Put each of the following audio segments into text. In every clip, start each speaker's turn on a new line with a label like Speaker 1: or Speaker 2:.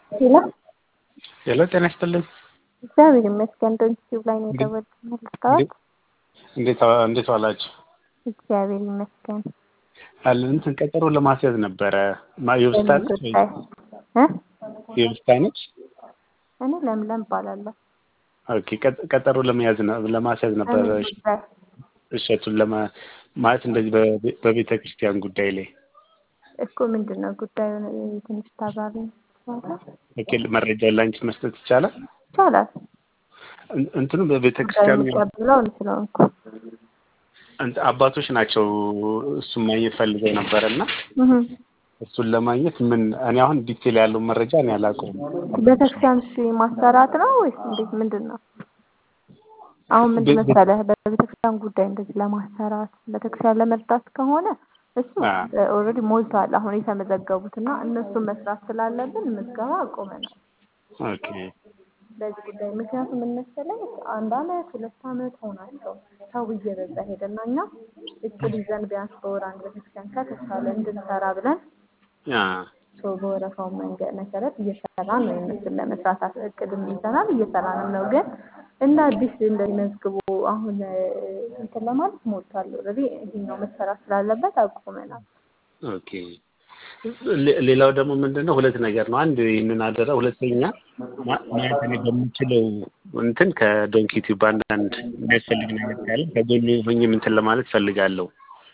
Speaker 1: ሄሎ
Speaker 2: ሄሎ ጤና ይስጥልኝ።
Speaker 1: እግዚአብሔር ይመስገን። ዶንኪቲዩብ ላይ ነው የደወልኩት ልታወቅ።
Speaker 2: እንዴት እንዴት ዋላችሁ?
Speaker 1: እግዚአብሔር ይመስገን።
Speaker 2: አለን እንትን ቀጠሮ ለማስያዝ ነበረ። ማ የውስታ ነች ወይ?
Speaker 1: ጉዳይ እ
Speaker 2: የውስታ ነች?
Speaker 1: እኔ ለምለም እባላለሁ።
Speaker 2: ኦኬ ቀ- ቀጠሮ ለመያዝ ነ- ለማስያዝ ነበረ
Speaker 1: እኔ ጉዳይ
Speaker 2: እሸቱን ለማ ማለት እንደዚህ በቤ- በቤተ ክርስቲያን ጉዳይ ላይ
Speaker 1: እኮ ምንድን ነው ጉዳዩን ትንሽ ታብራሪ
Speaker 2: ኦኬ መረጃውን ላንቺ መስጠት ይቻላል?
Speaker 1: ይቻላል።
Speaker 2: እን- እንትኑ በቤተ
Speaker 1: ጉዳዩ
Speaker 2: ክርስቲያኑ
Speaker 1: የሚቀብለው ስለሆንኩ
Speaker 2: እንት- አባቶች ናቸው እሱን ማግኘት ፈልገው ነበረ እና
Speaker 1: እህ።
Speaker 2: እሱን ለማግኘት ምን እኔ አሁን ዲቴል ያለው መረጃ እኔ አላውቀውም።
Speaker 1: ቤተክርስቲያን እሺ ማሰራት ነው ወይስ እንዴት ምንድን ነው? አሁን ምንድን
Speaker 2: ቤ-
Speaker 1: መሰለህ በቤተክርስቲያን ጉዳይ እንደዚህ ለማሰራት ቤተክርስቲያን ለመርዳት ከሆነ እሱ
Speaker 2: አ።
Speaker 1: ኦልሬዲ ሞልቷል። አሁን የተመዘገቡት እና እነሱን መስራት ስላለብን ምዝገባ አቆመናል
Speaker 2: ኦኬ
Speaker 1: በዚህ ጉዳይ። ምክንያቱም ምን መሰለህ አንድ አመት ሁለት አመት ሆናቸው ሰው እየበዛ ሄደና እኛ እቅድ ይዘን ቢያንስ በወር አንድ ቤተክርስቲያን ከተቻለ እንድንሰራ ብለን
Speaker 2: አ
Speaker 1: ሰው በወረፋው መንገድ መሰረት እየሰራን ነው። እነሱን ለመስራት አስ- እቅድም ይዘናል እየሰራንም ነው። ግን እንደ አዲስ እንደዚህ መዝግቦ አሁን እ፣ እንትን ለማለት ሞልቷል። ኦልሬዲ ይሄኛው መሰራት ስላለበት አቁመናል።
Speaker 2: ኦኬ ሌ- ሌላው ደግሞ ምንድን ነው ሁለት ነገር ነው። አንድ ይህንን አደራ፣ ሁለተኛ ማ- ማለት እኔ በምችለው እንትን ከዶንኪ ቲዩብ አንዳንድ የሚያስፈልግ ነገር ካለ ከጎኑ ሆኜ እንትን ለማለት ፈልጋለሁ።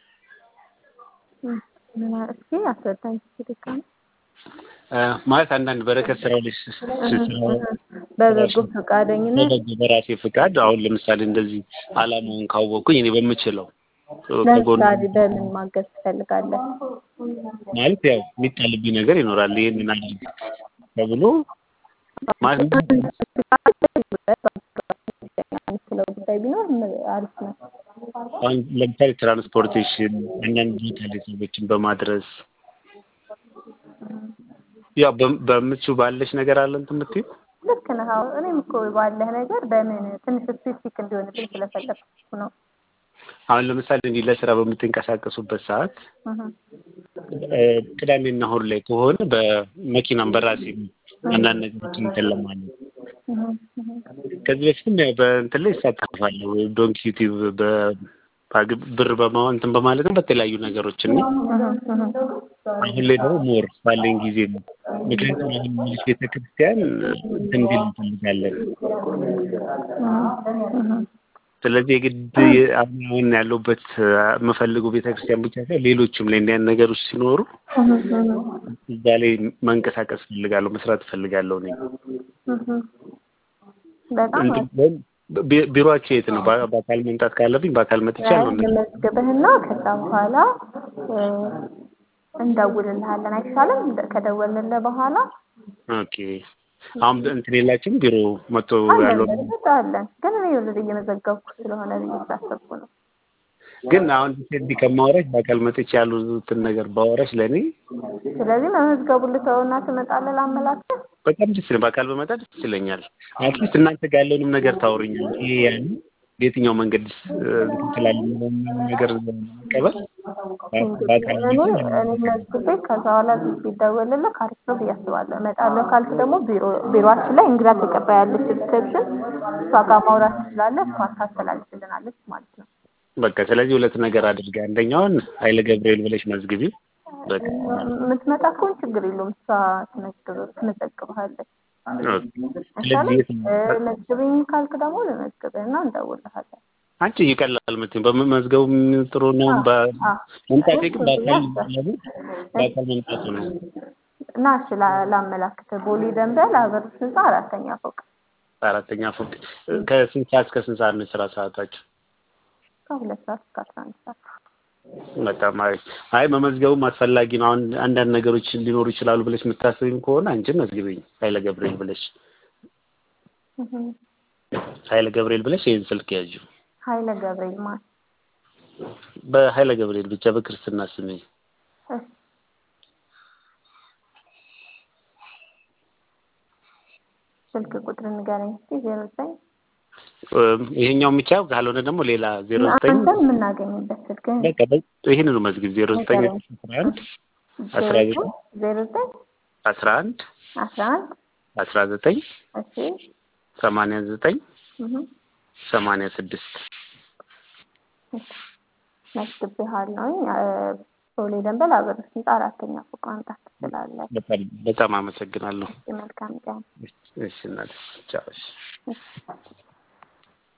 Speaker 1: እ፣ ምን አ- እስኪ አስረዳኝ እስኪ ድጋሜ።
Speaker 2: እ፣ ማለት አንዳንድ በረከት ስራው ላይ ስ- ስ- ስራ
Speaker 1: በበጎ ፈቃደኝነት
Speaker 2: በበጎ በራሴ ፍቃድ አሁን ለምሳሌ እንደዚህ አላማውን ካወቅኩኝ እኔ በምችለው ከጎኑ
Speaker 1: ለምሳሌ በምን ማገዝ ትፈልጋለህ?
Speaker 2: ማለት ያው የሚጣልብኝ ነገር ይኖራል። ይህንን አድርግ ተብሎ ማለት
Speaker 1: የምትለው ጉዳይ ቢኖር ም- አሪፍ ነው።
Speaker 2: አሁን ለምሳሌ ትራንስፖርቴሽን አንዳንድ ቦታ ላይ ሰዎችን በማድረስ ያው በም- በምትችው ባለሽ ነገር አለ እንትን የምትይው
Speaker 1: ልክ ነህ። አዎ፣ እኔም እኮ ባለህ ነገር በምን ትንሽ ስፔሲፊክ እንዲሆንልኝ ስለፈለግኩ ነው።
Speaker 2: አሁን ለምሳሌ እንዲህ ለስራ በምትንቀሳቀሱበት ሰዓት
Speaker 1: እህ።
Speaker 2: እ፣ ቅዳሜና እሑድ ላይ ከሆነ በመኪናም በራሴ አንዳንድ ነገሮችን እንትን ለማለት
Speaker 1: እህ፣ እህ።
Speaker 2: ከዚህ በፊትም ያው በእንትን ላይ ይሳተፋለሁ ዶንኪ ዩቲዩብ በ- ባግ- ብር በማ እንትን በማለትም በተለያዩ ነገሮች እና አሁን ላይ ደግሞ ሞር ባለኝ ጊዜ ነው። ምክንያቱም አሁን ሚሊሽ ቤተ ክርስቲያን እንትን እንዲል እንፈልጋለን። ስለዚህ የግድ አሁን አሁን ያለሁበት የምፈልገው ቤተ ክርስቲያን ብቻ ሳይሆን ሌሎችም ላይ እንዲህ አይነት ነገሮች ሲኖሩ እዛ ላይ መንቀሳቀስ እፈልጋለሁ፣ መስራት እፈልጋለሁ። እኔ
Speaker 1: በጣም
Speaker 2: እንትን ወይም ቢ- ቢሮአቸው የት ነው? በ- በአካል መምጣት ካለብኝ በአካል መጥቻለሁ። እንደ-
Speaker 1: መዝግብህና ከዛ በኋላ እ፣ እንደውልልሃለን አይሻልም? እንደ- ከደወልንልህ በኋላ
Speaker 2: ኦኬ አሁን እንትን የላችሁም ቢሮ መጥቶ ያለው
Speaker 1: አለን በእርግጥ አለን፣ ግን እኔ ወደ እየመዘገብኩ ስለሆነ ብዬ ስላሰብኩ ነው።
Speaker 2: ግን አሁን እንዲህ ከማወራሽ በአካል መጥቼ ያሉትን ነገር ባወራሽ ለእኔ
Speaker 1: ስለዚህ መመዝገቡን ልተውና ትመጣለህ ላመላክት።
Speaker 2: በጣም ደስ ይለኛል። በአካል በመጣ ደስ ይለኛል። አትሊስት እናንተ ጋር ያለውንም ነገር ታወሩኛል። ይሄ ያን በየትኛው መንገድ እ፣ እንትን ስላለ የሚለውን ነገር ለመቀበል በአካል
Speaker 1: እኔ እኔ መዝግቤ ከዛ በኋላ ቢደወልልህ አሪፍ ነው ብዬ አስባለሁ። እመጣለሁ ካልክ ደግሞ ቢሮ ቢሮአችን ላይ እንግዳ ተቀባይ ያለች ሪሴፕሽን እሷ ጋር ማውራት ትችላለህ። እሷ ታስተላልፍልናለች ማለት ነው።
Speaker 2: በቃ ስለዚህ ሁለት ነገር አድርጋ አንደኛውን ኃይለ ገብርኤል ብለሽ መዝግቢ። በቃ
Speaker 1: የምትመጣ ከሆነ ችግር የለውም። እሷ ትመዝግብ- ትመዘግብሃለች።
Speaker 2: ስለዚህ የት ነው?
Speaker 1: እ፣ መዝግብኝ ካልክ ደግሞ ልመዝግብህና እንደውልሃለን።
Speaker 2: አንቺ ይቀላል መቼም በመመዝገቡ ጥሩ ነው። በ-
Speaker 1: አ፣
Speaker 2: መምጣቴ ግን
Speaker 1: እሱን
Speaker 2: በአካል
Speaker 1: ብዬ
Speaker 2: ለምን በአካል መምጣቱ ነው።
Speaker 1: እና እሺ ላ- ላመላክትህ ቦሌ ደንበል ሀገሮች ህንፃ አራተኛ ፎቅ
Speaker 2: አራተኛ ፎቅ ከስንት ሰዓት እስከ ስንት ሰዓት ነው የስራ ሰዓታችሁ?
Speaker 1: ከሁለት ሰዓት እስከ አስራ አንድ ሰዓት
Speaker 2: በጣም አሪፍ። አይ መመዝገቡም አስፈላጊ ነው። አሁን አንዳንድ ነገሮች ሊኖሩ ይችላሉ ብለሽ የምታስብኝ ከሆነ አንቺም መዝግበኝ ኃይለ ገብርኤል ብለሽ
Speaker 1: እህ።
Speaker 2: ኃይለ ገብርኤል ብለሽ ይህን ስልክ ያዥ።
Speaker 1: ኃይለ ገብርኤል ማለት
Speaker 2: በኃይለ ገብርኤል ብቻ በክርስትና ስሜ
Speaker 1: እሺ ስልክ ቁጥር ንገረኝ እስኪ ዜሮ ዘጠኝ
Speaker 2: እም፣ ይሄኛው የሚቻል ካልሆነ ደግሞ ሌላ ዜሮ ዘጠኝ
Speaker 1: አንተን የምናገኝበት ስልክ
Speaker 2: በቃ በ- ይህንኑ መዝግብ ዜሮ ዘጠኝ አስራ አንድ አስራ ዘጠኝ
Speaker 1: ዜሮ ዘጠኝ
Speaker 2: አስራ አንድ
Speaker 1: አስራ አንድ
Speaker 2: አስራ ዘጠኝ
Speaker 1: እሺ
Speaker 2: ሰማንያ ዘጠኝ
Speaker 1: እህ
Speaker 2: ሰማንያ ስድስት
Speaker 1: መዝግቤሃለሁኝ። ቦሌ ደንበል አበሮች ህንፃ አራተኛ ፎቅ ማምጣት ትችላለህ።
Speaker 2: በጣም በጣም አመሰግናለሁ።
Speaker 1: እሺ መልካም ቀን።
Speaker 2: እሺ እናቴ ቻው። እሺ
Speaker 1: እሺ